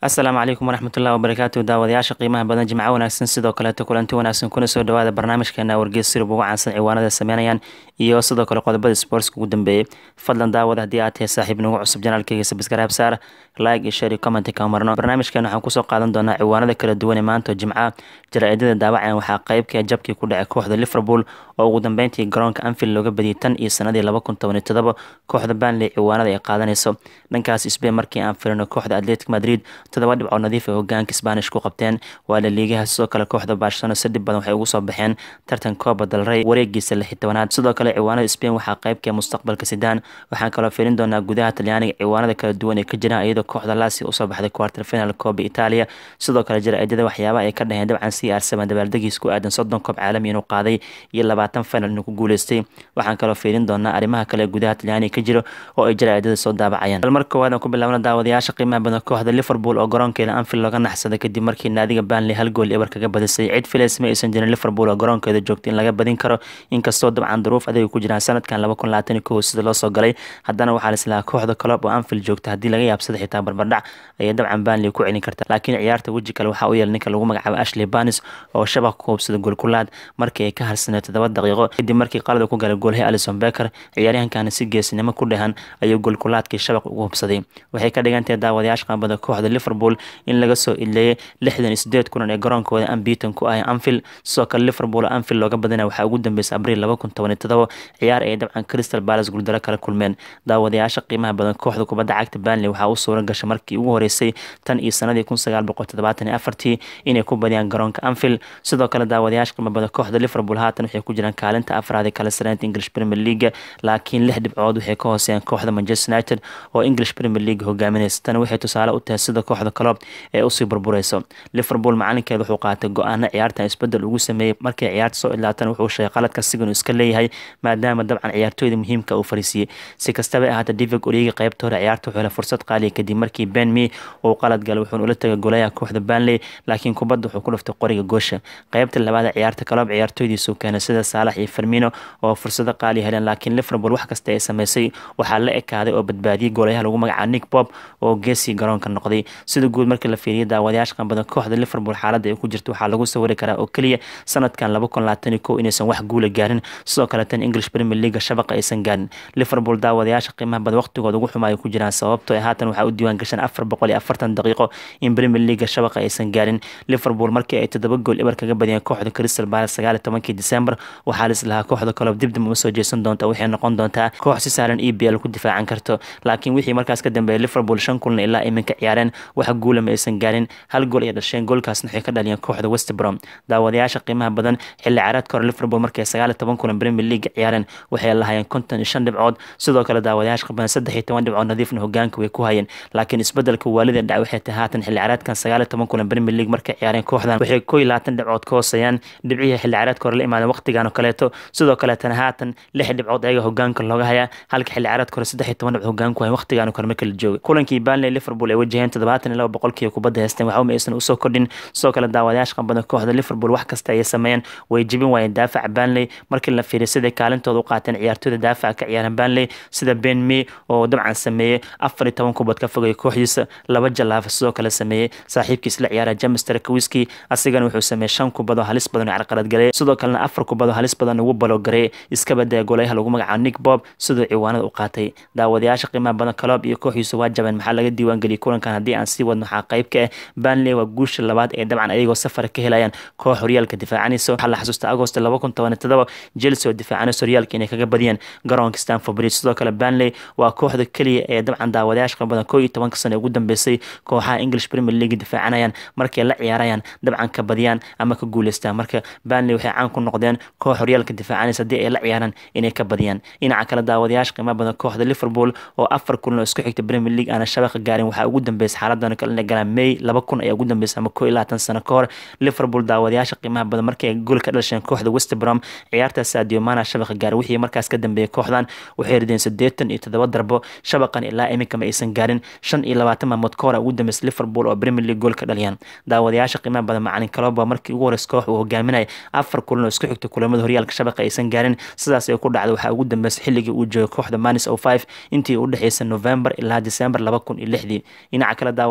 asalaamu calaykum waraxmatullahi wabarakaatu daawadayaasha qiimaha badan jimco wanaagsan sidoo kaleeto kulanti wanaagsan kuna soo dhawaada barnaamijkeena wargeys sirib ugu caansan ciwaanada sameynayaan iyo sidoo kale qodobada sportska ugu dambeeyey fadlan daawada haddii aad tahay saaxiib nagu cusub janaalkeyga sabskaraab saar like iyo share iyo comment ka marno barnaamijkeena waxaan kusoo qaadan doonaa ciwaanada kala duwan ee maanta jimca jaraa'idada daawacan waxaa qeybka jabkii ku dhacay kooxda liverpool oo ugu dambeyntii garoonka anfield looga badiyay tan iyo sanadii laba kun toban iyo todoba kooxda banley ciwaanada ay qaadanayso dhankaas spain markii aan firino kooxda atletic madrid todoba dhibcood nadiif ay hogaanka spanish ku qabteen waa la liigaha sidoo kale kooxda barcelona si dhib badan waxay ugu soo baxeen tartan kooba dalrey wareegiisa lix tobanaad sidoo kale ciwaanada spain waxaa qeybka mustaqbalka sidaan waxaan kaloo fiirin doonaa gudaha talyaaniga ciwaanada kala duwan ee ka jiraan iyadoo kooxda lasi usoo baxday quarter final kooba italia sidoo kale jaraa'idada waxyaabaha ay ka dhaheen dabcan c r seven dabaaldegiis ku aadan soddon koob caalami inuu qaaday iyo labaatan final inuu ku guuleystay waxaan kaloo fiirin doonaa arrimaha kale gudaha talyaaniga ka jiro oo ay jaraa'idada soo daabacayaan bal mar koowaad aan ku bilaabna daawadayaasha qiimaha badan kooxda liverpool oo garoonkeeda anfield looga naxsaday kadib markii naadiga banley hal gool ebar kaga badisay cid filays ma aysan jirin liverpool oo garoonkeeda joogta in laga badin karo inkastoo dabcan duruuf adeega ku jiraan sanadkan laba kun labaatan iyo kow sida loo soo galay haddana waxaa lislahaa kooxda colob oo anfield joogta haddii laga yaabsada xitaa barbardhac ayay dabcan banley ku celin karta laakiin ciyaarta weji kale waxaa u yeelay ninka lagu magacaabo ashley banis oo shabaq ku hubsada goolkulaad markii ay ka harsanay toddoba daqiiqo kadib markii qalada ku galay goolhay alison becker ciyaaryahankana si geesinimo ku dhehan ayuu goolkulaadkii shabaq ugu hubsaday waxay ka dhigantahay daawadayaasha qaabada kooxda liverpool in laga soo ileeyay lixdan iyo sideed kulan ee garoonkooda ambiton ku ahay anfield sidoo kale liverpool anfield looga badina waxaa ugu dambeysay abriil laba kun toban iyo todoba ciyaar ay dabcan crystal palace guuldaro kala kulmeen daawadayaasha qiimaha badan kooxda kubadda cagta banley waxaa u suura gashay markii ugu horeysay tan iyo sanadii kun sagaal boqol toddobaatan iyo afartii inay ku badiyaan garoonka anfield sidoo kale daawadayaasha qiimaha badan kooxda liverpool haatan waxay ku jiraan kaalinta afraad ee kala sareynta english premier league laakiin lix dhibcood waxay ka hooseeyaan kooxda manchester united oo english premier league hogaaminaysa tani waxay tusaale u tahay sida kooxda colob ee usii burbureyso liverpool macalinkeeda wuxuu qaatay go-aana ciyaartan isbedel ugu sameeyey markay ciyaarta soo ilaatan wuxuu sheegay qaladka siganu iska leeyahay maadaama dabcan ciyaartooyda muhiimka uu fariisiiyey si kastaba ahaata divig origi qeybta hore ciyaarta wuxuu helay fursad qaaliya kadib markii ben me uu qalad galay wuxuuna ula tagay golayaha kooxda banley laakiin kubadda wuxuu ku dhuftay qoriga goosha qeybta labaad ciyaarta kaloob ciyaartooydiisu keenay sida saalax iyo fermino oo fursado qaaliya heleen laakiin liverpool wax kasta ay sameysay waxaa la ekaaday oo badbaadiyey golayaha lagu magacaabo nick bob oo geesii garoonka noqday sida guud markii la fiiriyay daawadayaasha qanbadan kooxda liverpool xaaladda ay ku jirto waxaa lagu sawiri karaa oo keliya sanadkan laba kun labaatan iyo kow inaysan wax guula gaarin sidoo kale tan english premier league shabaqa aysan gaarin liverpool daawadayaasha qiimaha badan waqtigooda ugu xumaaya ku jiraan sababto haatan waxaa u diiwaan gashan afar boqol iyo afartan daqiiqo in premier league shabaqa aysan gaarin liverpool markii ay toddoba gool ebar kaga badiyeen kooxda crystal palace sagaal iyo tobankii december waxaa lislahaa kooxda kolob dibdib uma soo jeesan doonta waxay noqon doontaa koox si saaran e b l ku difaacan karto laakiin wixii markaas ka dambeeyay liverpool shan kulan ilaa iminka ciyaareen wax guula ma aysan gaarin hal gool ay dhasheen goolkaasna waxay ka dhaliyeen kooxda west brom daawadayaasha qiimaha badan xilli ciyaareedka hore liverpool markay sagaal iyo toban kulan premier league ciyaareen waxay lahaayeen konton iyo shan dhibcood sidoo kale daawadayaasha qabadan saddex iyo toban dhibcood nadiifna hogaanka way ku hayeen laakiin isbedelka waalida dhac waxay tahay haatan xilli ciyaareedkan sagaal iyo toban kulan premier league markay ciyaareen kooxdan waxay koo iyo labaatan dhibcood ka hooseeyaan dhibcihii xilli ciyaareedka hore la imaadeen waqtigan oo kaleeto sidoo kaleetana haatan lix dhibcood ayaga hogaanka looga hayaa halka xilli ciyaareedka hore saddex iyo toban dhibcood hogaanku hayan waqtigan kale marka la joogay kulankii banley liverpool ay wajaheen toddobaatan iyo laba boqolkiiba kubadda haysteen waxba ma aysan usoo kordhin sidoo kale daawadayaasha qabadan kooxda liverpool wax kasta ayay sameeyeen way jebin waayeen daafaca banley markii la fiiriy siday kaalintooda u qaateen ciyaartooyda daafaca ka ciyaaran banley sida ben me oo dabcan sameeyey afar iyo toban kubad ka fogay kooxdiisa laba jalaafa sidoo kale sameeyey saaxiibkiis la ciyaara james tarakowiski asigana wuxuu sameeyey shan kubad oo halis badan oo carqalad galay sidoo kalena afar kubad oo halis badan ugu baloogareey iska badaya golayaha lagu magacaabo nick bob siduu ciwaanada u qaatay daawadayaasha qiimaha badan kaloob iyo kooxdiisu waa jabeen maxaa laga diiwaangeliyay kulankan haddii aan sii wadno waxaa qayb ka ah banley waa guusha labaad ee dabcan ayagoo safar ka helayaan koox horyaalka difaacanaysa waxaa la xasuusta agost laba kun toban iyo todoba chelsea oo difaacanaysa horyaalka inay kaga badiyeen garoonka stanford bridge sidoo kale banley waa kooxda keliya ee dabcan daawadayaasha qabadan koo iyo tobanka sano ee ugu dambeysay kooxaha english premier league difaacanayaan markay la ciyaarayaan dabcan ka badiyaan ama ka guuleystaan marka banley waxay caan ku noqdeen koox horyaalka difaacanaysa haddii ay la ciyaaraan inay ka badiyaan dhinaca kale daawadayaasha qiimaha badan kooxda liverpool oo afar kulan oo isku xigta premier league aana shabaqa gaarin waxaa ugu dambeysay xaaladan kale inay galaan may laba kun ayaa ugu dambeysay ama koo iyo labaatan sano ka hor liverpool daawadayaasha qiimaha badan markii ay gool ka dhasheen kooxda west brom ciyaartaas sadio mana shabaqa gaaray wixii markaas ka dambeeyay kooxdan waxay rideen siddeetan iyo toddoba darbo shabaqan ilaa iminka ma aysan gaarin shan iyo labaatan maalmood ka hor ugu dambeysay liverpool oo premier league gool ka dhaliyaan daawadayaasha qiimaha badan macalin kaloba markii ugu horeysa koox uu hogaaminaya afar kulan oo isku xigta kulamada horyaalka shabaqa aysan gaarin sidaas ay ku dhacday waxaa ugu dambeysay xilligii uu joogay kooxda manis o five intii u dhexeysay november ilaa december laba kun iyo lixdii dhinaca kale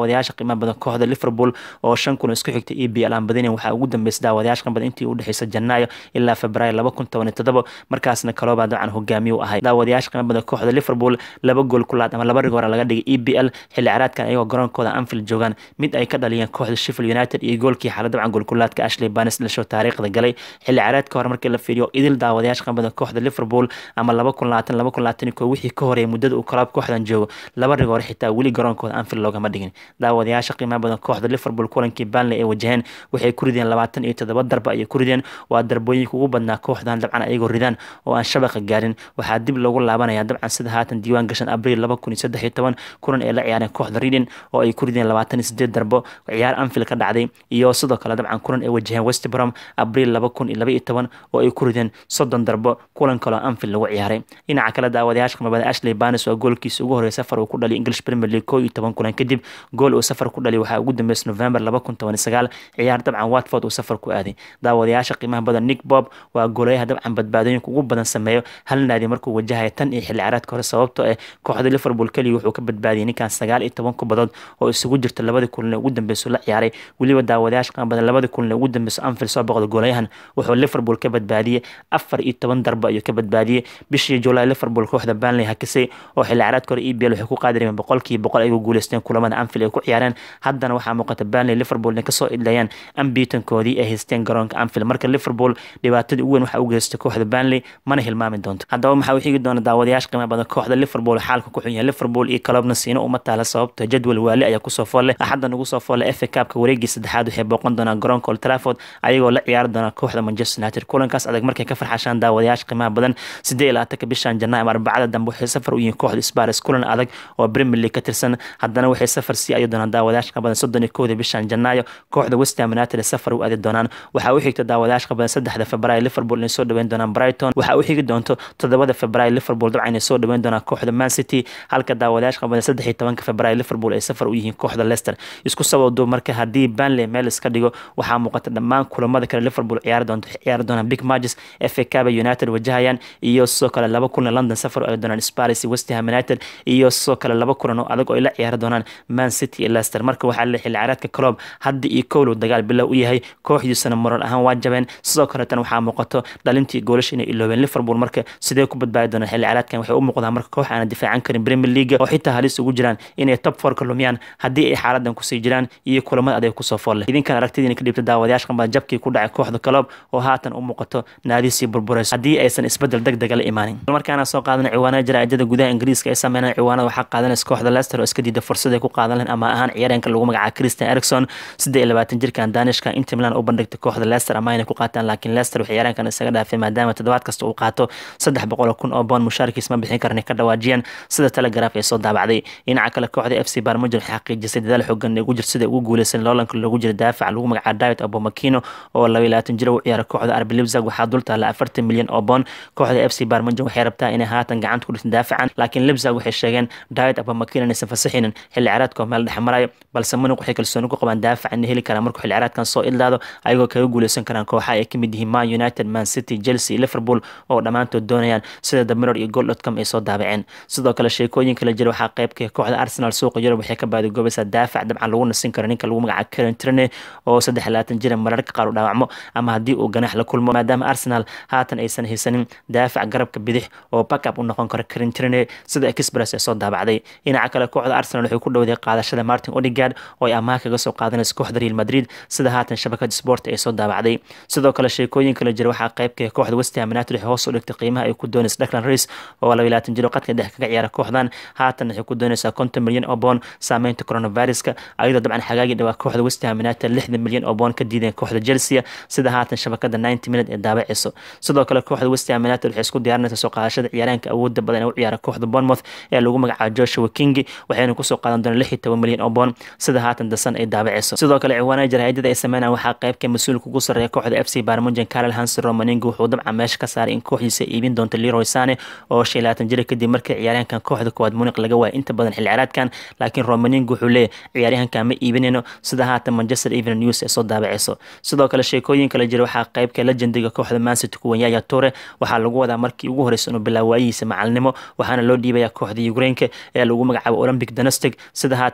daawadayaasha qiimaha badan kooxda liverpool oo shan kun isku xigta e b l aan badinin waxaa ugu dambeysay daawadayaasha qiimaha badan intii u dhexeysa janaayo ilaa februaayo laba kun toban iyo toddoba markaasna kalooba dabcan hogaamiye u ahay daawadayaasha qiimaha badan kooxda liverpool laba gool ku laad ama laba rigoora laga dhigay e b l xilli caraadkan ayagoo garoonkooda anfield joogaan mid ay ka dhaliyeen kooxda sheffield united iyo goolkii xaalad dabcan goolkulaadka ashley banes dhasho taariikhda galay xilli caraadka hore markii la fiiriyo idil daawadayaasha qiimaha badan kooxda liverpool ama laba kun labaatan laba kun labaatan iyo koo wixii ka horeeyay muddada uu kalaab kooxdan joogo laba rigoor xitaa weli garoonkooda anfield loogama dhigin daawadayaasha qiimaha badan kooxda liverpool kulankii banley ay wajaheen waxay ku rideen labaatan iyo toddoba darba ayay ku rideen waa darbooyinka ugu badnaa kooxdan dabcan ayagoo ridaan oo aan shabaqa gaarin waxaa dib loogu laabanaya dabcan sida haatan diiwaan gashan abriil laba kun iyo saddex iyo toban kulan ay la ciyaareen kooxda reading oo ay ku rideen labaatan iyo sideed darbo ciyaar anfield ka dhacday iyo sidoo kale dabcan kulan ay wajaheen westbrom abriil laba kun iyo laba iyo toban oo ay ku rideen soddon darbo kulan kaloo anfield lagu ciyaaray dhinaca kale daawadayaasha qimabada ashley banes oo goolkiisa ugu horreeya safar uu ku dhaliy english premier league koo iyo toban kulan kadib gool uu safar ku dhaliy waxaa ugu dambeysay november laba kun toban iyo sagaal ciyaar dabcan watford uu safar ku aaday daawadayaasha qiimaha badan nick bob waa goolayaha dabcan badbaadooyinka ugu badan sameeyo hal naadi markuu wajahaya tan iyo xilli caraadka hore sababtoo ah kooxda liverpool keliya wuxuu ka badbaadiyay ninkan sagaal iyo toban kubadood oo isugu jirta labadii kulan ee ugu dambeysa la ciyaaray weliba daawadayaasha qiimaha badan labadii kulan ee ugu dambeysa anfield soo boqda goolayahan wuxuu liverpool ka badbaadiyey afar iyo toban darbo ayuu ka badbaadiyey bishii july liverpool kooxda banley hakisay oo xilli caraadka hore e b l waxay ku qaadireen boqolkiiba boqol ayagoo guuleysteen kulamada anfield ay ku ciyaareen haddana waxaa muuqata banley liverpool inay kasoo idlayaan ambiitankoodii ay haysteen garoonka anfield marka liverpool dhibaatadii ugu weyn waxaa u geystay kooxda banley mana hilmaami doonto haddaba maxaa u xigi doona daawadayaasha qiimaha badan kooxda liverpool xaalka ku xun yahay liverpool iyo kalobna siino uma taala sababta jadwal waali ayaa kusoo foolle axaddan ugu soo foolle fa kaabka wareegii saddexaad waxay booqan doonaan garoonka old trafford ayagoo la ciyaari doona kooxda manchester united kulankaas adag markay ka farxashaan daawadayaasha qiimaha badan siddeed iyo labaatanka bishan janaa ama arbacada dambe waxay safar u yihiin kooxda spares kulan adag oo premier league ka tirsan haddana waxay safar sii ayi doonaan daawadayaasha badan soddon iyo kowda bishan janaayo kooxda westham united ee safar u aadi doonaan waxaa u xigta daawadayaasha badan saddexda februaayo liverpool inay soo dhaweyn doonaan brighton waxaa u xigi doonto toddobada februaayo liverpool dabcan inay soo dhaweyn doonaan kooxda man city halka daawadayaasha badan saddex iyo tobanka februaayo liverpool ay safar u yihiin kooxda leicester isku sababdo marka haddii banley meel iska dhigo waxaa muuqata dhammaan kulamada kale liverpool ciyaari doonto ciyaari doonaan big matches fa caba united wajahayaan iyo sidoo kale laba kulan london safar ay doonaan sparis westham united iyo sidoo kale laba kulan oo adag oo ay la ciyaari doonaan man city iyo leicester marka waxaa la xilli ciyaareedka club hadda iyo kowlow dagaal bilow u yahay kooxdiisana moral ahaan waa jabeen sidoo kaleetana waxaa muuqato dhalintii goolasha inay iloobeen liverpool marka sidee ku badbaadi doonaan xilli ciyaareedkan waxay u muuqdaan marka koox aana difaacan karin premier league oo xitaa halis ugu jiraan inay top four ka lumiyaan haddii ay xaaladan kusii jiraan iyo kulamada adag kusoo foolle idinkan aragtidiina ka dhibta daawadayaasha qambaa jabkii ku dhacay kooxda club oo haatan u muuqato naadisii burburayso haddii aysan isbedel deg dega la imaanin markaana soo qaadana ciwaanada jaraa'idada gudaha ingiriiska ay sameynaan ciwaanada waxaa qaadanaysa kooxda leicester oo iska diida fursad ay ku qaadan lahayn ama ahaan ciyaareenka lagu magacaabo christian erikson siddeed iyo labaatan jirkan danishka inter milan u bandhigtay kooxda leicester ama inay ku qaataan laakiin leicester waxay ciyaareenkan isaga dhaafay maadaama toddobaad kasta uu qaato saddex boqol kun oo boon mushaarkiis ma bixin karan ka dhawaajiyeen sida telegraf ay soo daabacday dhinaca kale kooxda f c barmujin waxay xaqiijisay dadaal xoogan ugu jir sida ugu guuleysan loolanka loogu jira daafac lagu magacaabo david abomakino oo laba iyo labaatan jir u ciyaara kooxda arbi libzag waxaa dul taala afartan milyan oo boon kooxda f c barmujin waxay rabtaa inay haatan gacanta ku dhigto daafacan laakiin libzag waxay sheegeen david abomakino inaysan fasaxinin xilli ciyaareedkoo meel dhex marayo balse munuq waxay kalsooni ku qabaan daafac inay heli karaan markuu xilli ciyaareedkan soo idlaado ayagoo kaga guuleysan karaan kooxa ay ka mid yihiin man united man city chelsea liverpool oo dhammaantood doonayaan sida the mirror iyo gold.com ay soo daabaceen sidoo kale sheekooyin kala jira waxaa qaybka kooxda arsenal suuqa yurub waxay ka baadigoobaysaa daafac dabcan lagu nasin karo ninka lagu magacaabo karen trene oo saddex labaatan jira mararka qaar u dhaawacmo ama haddii uu ganax la kulmo maadaama arsenal haatan aysan haysanin daafac garabka bidix oo backup u noqon karo karen trene sida express ee soo daabacday dhinaca kale kooxda arsenal waxay ku dhowday qaadashada martin odegaard oo ay amaah kaga soo qaadanaysa kooxda real madrid sida haatan shabakada sport ay soo daabacday sidoo kale sheekooyin kala jira waxaa qaybka kooxda westham united waxay hoos u dhigtay qiimaha ay ku doonaysa declan race oo laba labaatan jiro qadka dhex kaga ciyaara kooxdan haatan waxay ku doonaysaa konton milyan oo boon saameynta coronaviruska ayadoo dabcan xagaagii dhawaa kooxda westham united lixdan milyan oo boon ka diideen kooxda chelsea sida haatan shabakada ninety minute ee daabaceyso sidoo kale kooxda westham united waxay isku diyaarinaysaa soo qaadashada ciyaaraanka awoodda badan ee u ciyaara kooxda bournemouth ee lagu magacaabo joshua king waxayna kusoo qaadan doonaan lix iyo toban milyan oo boon sida haatan dasan ay daabaceyso sidoo kale ciwaanada jaraa'idada ay sameynayaan waxaa qaybka mas-uulka ugu sarreeya kooxda f c barmujan karel hansen romaningo wuxuu dabcan meesha ka saaray in kooxdiisa iibin doonto leroy sane oo shan iyo labaatan jira kadib markii ciyaaryahankan kooxda koowaad muniq laga waayay inta badan xilli ciyaareedkan laakiin romaningo wuxuu leeyahy ciyaaryahankan ma iibinayno sida haatan manchester evening news ee soo daabaceyso sidoo kale sheekooyin kala jira waxaa qaybka legendiga kooxda mancity kuwan yaya tore waxaa lagu wadaa markii ugu horeysa inuu bilaa waayihiisa macalinimo waxaana loo dhiibayaa kooxda ukrainka ee lagu magacaabo olympic donastic sida haatan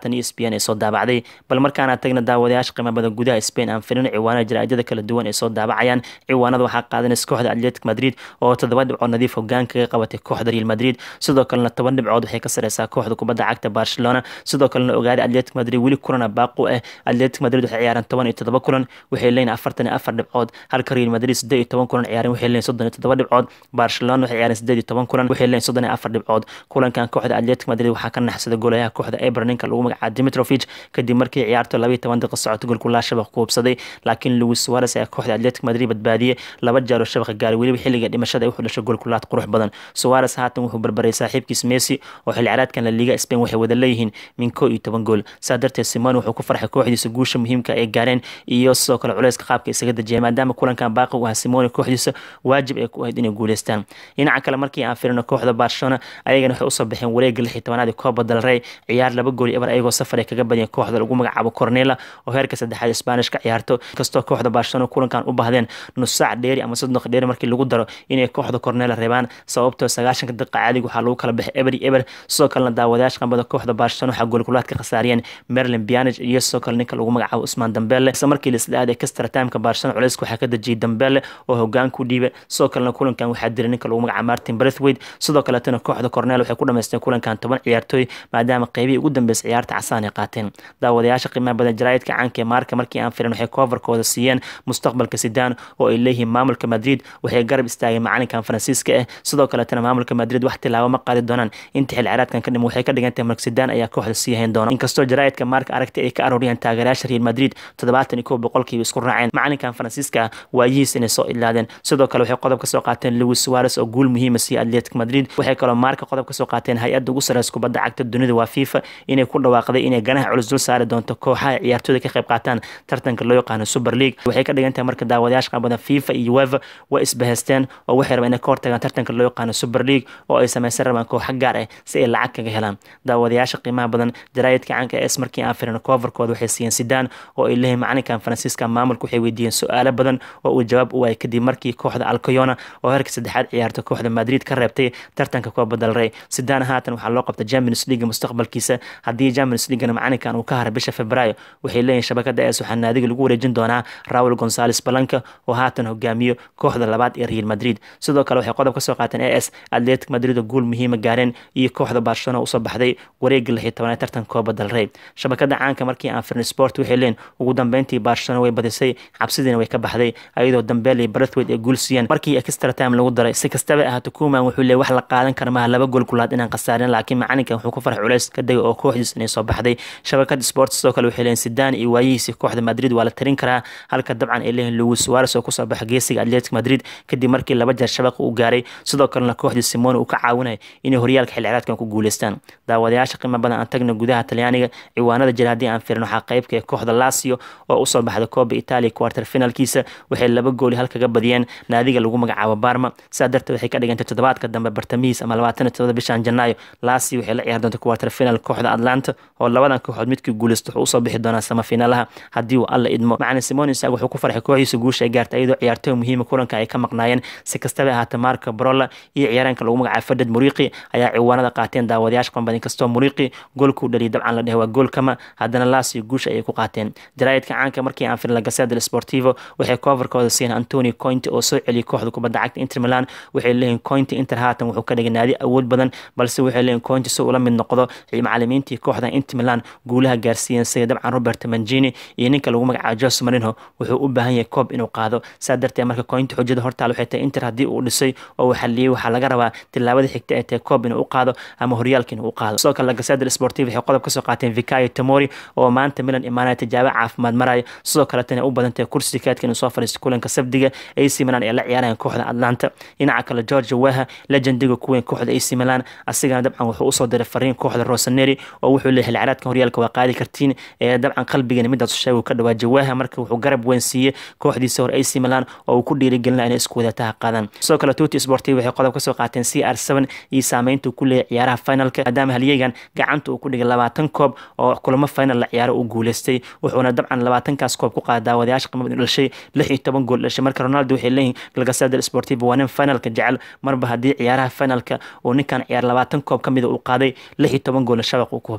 tan e s p n ee soo daabacday bal markaana tagna daawadayaasha qiimo badan gudaha spain aan firino ciwaanada jaraa'idada kala duwan ee soo daabacayaan ciwaanada waxaa qaadanaysa kooxda atletic madrid oo toddoba dhibcood nadiif hogaan kaga qabatay kooxda real madrid sidoo kalena toban dhibcood waxay ka sareysaa kooxda kubadda cagta barcelona sidoo kalena ogaaday atletic madrid weli kulana baaqu ah atletic madrid waxay ciyaareen toban iyo toddoba kulan waxay leeyihin afartan iyo afar dhibcood halka real madrid siddeed iyo toban kulan ciyaareen waxay leeyihin soddon iyo toddoba dhibcood barcelona waxay ciyaareen siddeed iyo toban kulan waxay leeyihin soddon iyo afar dhibcood kulankan kooxda atletic madrid waxaa ka naxsaday goolayaha kooxda eber ninka lagu magacaabo dimitrovic kadib markii ciyaarto laba iyo toban daqiiqo socoto golkulaa shabaq ku hubsaday laakiin luis suarez ayaa kooxda atletic madrid badbaadiyey laba jaaro shabaqa gaaray weliba xilliga dhimashada ay wuxuu dhashay golkulaad qurux badan suarez haatan wuxuu barbaray saaxiibkiis messi oo xilli ciyaareedkan la liiga spain waxay wada leeyihiin min koo iyo toban gool saa darteed simon wuxuu ku farxay kooxdiisa guusha muhiimka ay gaareen iyo sidoo kale culeyska qaabka isaga dejiyay maadaama kulankan baaqi u ahaa simone kooxdiisa waajib ay ku ahayd inay guuleystaan dhinaca kale markii aan firino kooxda barcelona ayagana waxay usoo baxeen wareega lix iyo tobanaad kooba dalrey ciyaar laba gool ebar ayagoo safar ay kaga badiyeen kooxda lagu magacaabo cornela oo heerka saddexaad spanish ka ciyaarto inkastoo kooxda barcelona kulankan u bahdeen nus saac dheeri ama soddon dheeri markii lagu daro inay kooxda cornela reebaan sababtoo sagaashanka daqiiqa caadiga waxaa lagu kala baxay eber iyo eber sidoo kalena daawadayaasha qambada kooxda barcelona waxaa goolkulaad ka khasaariyeen merlin bianage iyo sidoo kale ninka lagu magacaabo usmaan dambele isla markii laisla aaday kastra timeka barcelona culeyska waxaa ka dejiyay dambele oo hogaan ku dhiibay sidoo kalena kulankan waxaa diray ninka lagu magacaabo martin brethwaite sidoo kaletana kooxda cornela waxay ku dhamaysteen kulankan toban ciyaartooy maadaama qeybihii ugu dambeysay ciyaarta casaan ay qaateen daawadayaasha qiimaha badan jaraa'idka caanka ee maarka markii aan filan waxay koofarkooda siiyeen mustaqbalka sidaan oo ay leeyihiin maamulka madrid waxay garab istaageen macalinkan faransiiska ah sidoo kaletana maamulka madrid wax tilaabo ma qaadi doonaan inta xil ciraadkan ka dhim waxay ka dhigantahay mark sidaan ayaa kooxda sii hayn doona inkastoo jaraa'idka maarka aragti ay ka arooriyeen taageerayaasha real madrid toddobaatan iyo kow boqolkiiba isku raaceen macalinkan faransiiska ah waayihiis inay soo ilaadeen sidoo kale waxay qodob ka soo qaateen louis suarez oo guul muhiima siiya atletic madrid waxay kaloo maarka qodob ka soo qaateen hay-adda ugu sareysa kubadda cagta dunida waa fifa inay ku dhawaaqday inay ganaha culus dul saari doonto kooxaha ciyaartooyda ka qayb qaataan tartanka loo yaqaano super league waxay ka dhigan tahay marka daawadayaasha qabadan fifa iyo weva way isbahaysteen oo waxay rabaan inay ka hortagaan tartanka loo yaqaano super league oo ay samaysan rabaan kooxa gaar ah si ay lacag kaga helaan daawadayaasha qiimaha badan jaraa'idka caanka es markii aan firino coverkooda waxay siiyeen sidaan oo ay leeyihin macalinkan faransiiska maamulka waxay weydiiyeen su-aalo badan oo uu jawaab u waayay kadib markii kooxda alcoyona oo heerka saddexaad ciyaarta kooxda madrid ka reebtay tartanka kooba dalrey sidaan haatan waxaa loo qabta champions league mustaqbalkiisa haddii champions leaguena macalinkan uu ka haray bisha februaayo waxay leeyihin shabakada es waxaa naadiga lagu wareejin doonaa raul gonzales balanka oo haatan hogaamiyo kooxda labaad ee real madrid sidoo kale waxay qodob ka soo qaateen a s atletic madrid oo guul muhiima gaareen iyo kooxda barcelona usoo baxday wareega lix iyo tobanaad tartanka kooba dalrey shabakada caanka markii aan firnay sport waxay leeyihin ugu dambeyntii barcelona way badisay cabsidiina way ka baxday ayadoo dambeel iyo brethwaite ay guul siiyeen markii extra time lagu daray si kastaba ahaato kuman wuxuu leeyay wax la qaadan kara maaha laba gool kulaad inaan khasaarin laakiin macalinkan wuxuu ku farx culays ka degay oo kooxdiis inay soo baxday shabakada sport sidoo kale waxay leeyihin sidaan iyo waayihiisi kooxda madrid waa la tarin karaa halka dabcan ay leeyihin louis suarez oo kusoo baxa geesiga atletic madrid kadib markii laba jeer shabaqa uu gaaray sidoo kalena kooxdii simone uu ka caawinaya inay horyaalka xilciraadkan ku guuleystaan daawadayaasha qiimo badan aan tagna gudaha talyaaniga ciwaanada jira haddii aan firin waxaa qeybka ee kooxda lasio oo usoo baxda kooba italia quarter finalkiisa waxay laba gooli hal kaga badiyeen naadiga lagu magacaabo barma sidaa darteed waxay ka dhigantay toddobaadka dambe bartamihiis ama labaatan iyo toddoba bishan janaayo lasio waxay la ciyaar doonta quarter final kooxda atlanta oo labadan kooxood midkii guuleysto wuxuu usoo bixi doonaa samafiinaalaha haddii uu alla idmo macalin simon isag wuxuu ku farxay kooxdiisa guusha ay gaartay iyadoo ciyaartooy muhiima kulanka ay ka maqnaayeen si kastaba ahaata marka brolla iyo ciyaareenka lagu magacaabo fadad muriqi ayaa ciwaanada qaateen daawadayaasha qanbad inkastoo muriqi goolkuu dhaliyay dabcan la dhehe waa gool kama haddana lasio guusha ayay ku qaateen jaraa'idka caanka markii aan firin la gaseda del sportivo waxay coverkooda siiyeen antoni cointe oo soo celiyay kooxda kubadda cagta inter milan waxay leeyihin cointe inter haatan wuxuu ka dhigay naadi awood badan balse waxay leeyihin cointe si ula mid noqdo macalimiintii kooxda inter milan guulaha gaarsiiyeen sida dabcan robert mangini iyo ninka lagu magacaabo jose marino wuxuu u baahan yahay koob inuu qaado saa darteed marka cointe xujada hortaal waxay tahay inter haddii uu dhisay oo uu xaliyey waxaa laga rabaa tilaabada xigta ee tahay koob inuu u qaado ama horyaalka inuu u qaado sidoo kale lagaseda del sportivo waxay qodob kasoo qaateen vicayo tamori oo maanta milan imaanaya tijaabo caafimaad maraya sidoo kaletana u badan tahay kursi kaadka inuu soo fariisto kulanka sabdiga ac milan ee la ciyaarayan kooxda atlanta dhinaca kale georgia weha legendiga kuweyn kooxda ac milan asigana dabcan wuxuu usoo diray fariin kooxda rosaneri oo wuxuu leeyahay xilciraadka horyaalka waa qaadi kartiin ee dabcan qalbigana midaas sheegu ka dhawaa jawaha marka wuxuu garab weyn siiyey kooxdiisa hore ac milan oo uu ku dhiirigelina inay isku wadataha qaadaan sidoo kale tuti sportiv waxay qodob kasoo qaateen c r seven iyo saameynta uu ku leeyahay ciyaaraha finalka maadaama halyeegan gacanta uu ku dhigay labaatan koob oo kulamo final la ciyaaro uu guuleystay wuxuuna dabcan labaatankaas koob ku qaada daawadayaasha qimad dhashay lix iyo toban gool dhashay marka ronaldo waxay leeyihin galgasada sportivo waa nin finalka jecel marba haddii ciyaaraha finalka uu ninkan ciyaar labaatan koob ka mida uu qaaday lix iyo toban goolna shabaq uu ku hubsaday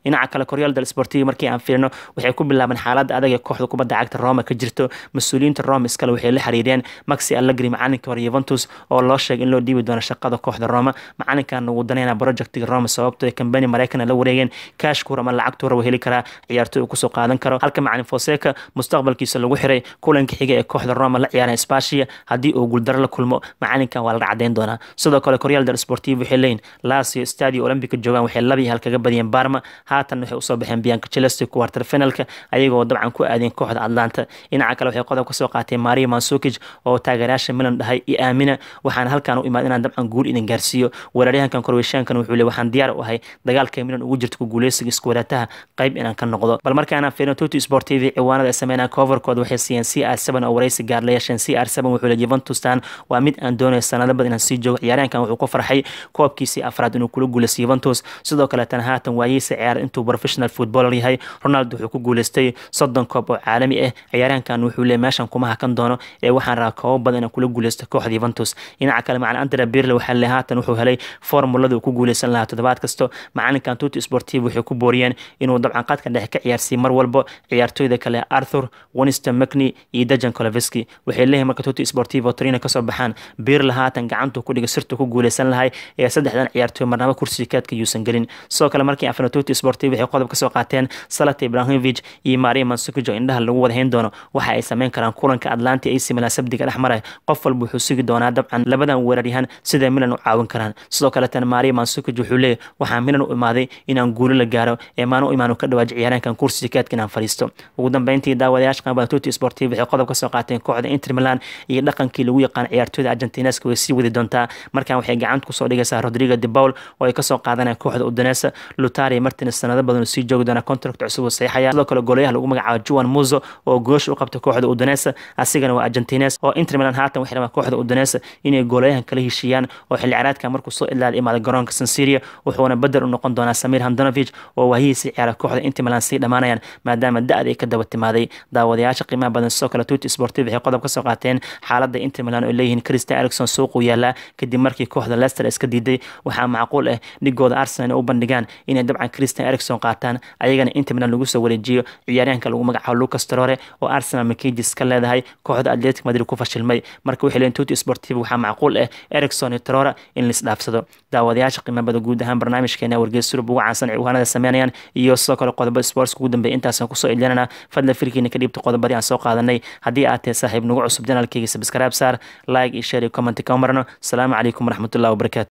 dhinaca kale koryaal del sportivo markii aan fiirno waxay ku bilaabeen xaaladda adag ee kooxda kubadda cagta roma ka jirto mas-uuliyiinta roma iskale waxay la xiriireen maxi allegri macalinkii hore yuventus oo loo sheegay in loo dhiibi doono shaqada kooxda roma macalinkan ugu danayna projectiga roma sababtoo kambani maraykana la wareegeen kaashkuur ama lacagtuura wa heli karaa ciyaartoy uu kusoo qaadan karo halka macalin foseca mustaqbalkiisa lagu xiray kulanka xiga ee kooxda roma la ciyaareen spashia haddii uu guuldaro la kulmo macalinkan waa laga cadeyn doonaa sidoo kale koryaal del sportivo waxay leeyihin lasio stadio olympica joogaan waxay laba iyo hal kaga badiyeen barma haatan waxay usoo baxeen bianka chelsea quarter finalka ayagoo dabcan ku aadeen kooxda atlanta dhinaca kale waxay qodob kasoo qaateen maria mansukij oo taageerayaasha milan dhahay i aamina waxaan halkan u imaad inaan dabcan guul idin gaarsiiyo weeraryahankan korweyshaankan wuxuu le waxaan diyaar u ahay dagaalka milan ugu jirta ku guuleysiga iskuwaraataha qayb inaan ka noqdo bal markaana fiirno tuti sport tv ciwaanada ay sameynaa coverkood waxay siiyeen c r seven oo wareysi gaar la yeesheen c r seven wuxuu le juventustan waa mid aan doonaya sanado badan inaan sii joogo ciyaaryahankan wuxuu ku farxay koobkiisii afraad inuu kula guuleysto juventus sidoo kaleetan haatan waayiisa ciyaar intuu professional footballer yahay ronaldo wuxuu ku guuleystay soddon koob oo caalami ah ciyaaryahankan wuxuu le meeshan kuma hakan doono ee waxaan rabaa koobo badan inaan kula guuleysto kooxda juventus dhinaca kale macalin andrea birle waxaa le haatan wuxuu helay formulada uu ku guuleysan lahaa toddobaad kasto macalinkan tuti sportiv waxay ku booriyeen inuu dabcan qadka dhexe ka ciyaarsiiy mar walbo ciyaartooyda kale arthur winston mcney iyo dejan coloveski waxay leeyihin marka tuti sportivo trina kasoo baxaan birle haatan gacantuu ku dhigay sirtuu ku guuleysan lahay ee saddexdan ciyaartooy marnaba kursiga kaadka yuusan gelin sidoo kale markii afna tuti sportiv waxay qodob kasoo qaateen salata ibrahimovic iyo maria mansukijo indhaha lagu wadahayn doono waxa ay sameyn karaan kulanka atlanta ac milan sabdiga dhex maray qof walba wuxuu sugi doonaa dabcan labadan weeraryahan sida milan u caawin karaan sidoo kaleetana maria mansukij wuxuu leeyahy waxaa milan u imaaday inaan guulo la gaaro ee maanu imaanu ka dhawaaji ciyaaraankan kursiga kaadka inaan fadhiisto ugu dambeyntii daawadayaasha qaba tuti sportiv waxay qodob kasoo qaateen kooxda inter milan iyo dhaqankii lagu yaqaan ciyaartooyda argentineska way sii wadi doontaa markan waxay gacanta kusoo dhigaysaa rodrigo de paul oo ay kasoo qaadanaya kooxda udonesa lutari martins sanado badan sii joogi doona contract cusub uu saxiixaya sidoo kale goolayaha lagu magacaabo juan muzo oo goosh u qabta kooxda udonesa asigana waa argentines oo inter milan haatan waxay rabaan kooxda udonesa inay goolayahan kala heshiiyaan oo xilli ciyaareedka markuu soo ilaada imaada garoonka sansiria wuxuuna bedel u noqon doonaa samir handanovich oo waahihiisii ciyaara kooxda inter milan sii dhammaanayaan maadaama da-da ay ka daba timaaday daawadayaasha qiimaha badan sidoo kale tuti sportiv waxay qodob kasoo qaateen xaaladda inter milan oo leeyihiin christian ericson suuquu yaalaa kadib markii kooxda leicester iska diiday waxaa macquul ah dhigooda arsenal inay u bandhigaan inay dabcan christian ericson qaataan ayagana inter milan lagu soo wareejiyo ciyaaryahanka lagu magacaabo lucas torore oo arsenal makejis ka leedahay kooxda atletic madrid ku fashilmay marka waxay leeyihin tuti sportiv waxaa macquul ah ericson iyo torore in laisdhaafsado daawadayaasha qiimabada guud ahaan barnaamijkeena wargeys surub ugu caansan ciwaanada sameynayaan iyo sidoo kale qodobada sports ugu dambeeya intaasaan kusoo ilinana fadlan firkiina ka dhiibta qodobadii aan soo qaadanay haddii aad tahay saaxiib nagu cusub janaalkeyga sabskaraab saar like iyo share iyo comment ka marno asalaamu calaykum waraxmatullahi wabarakatu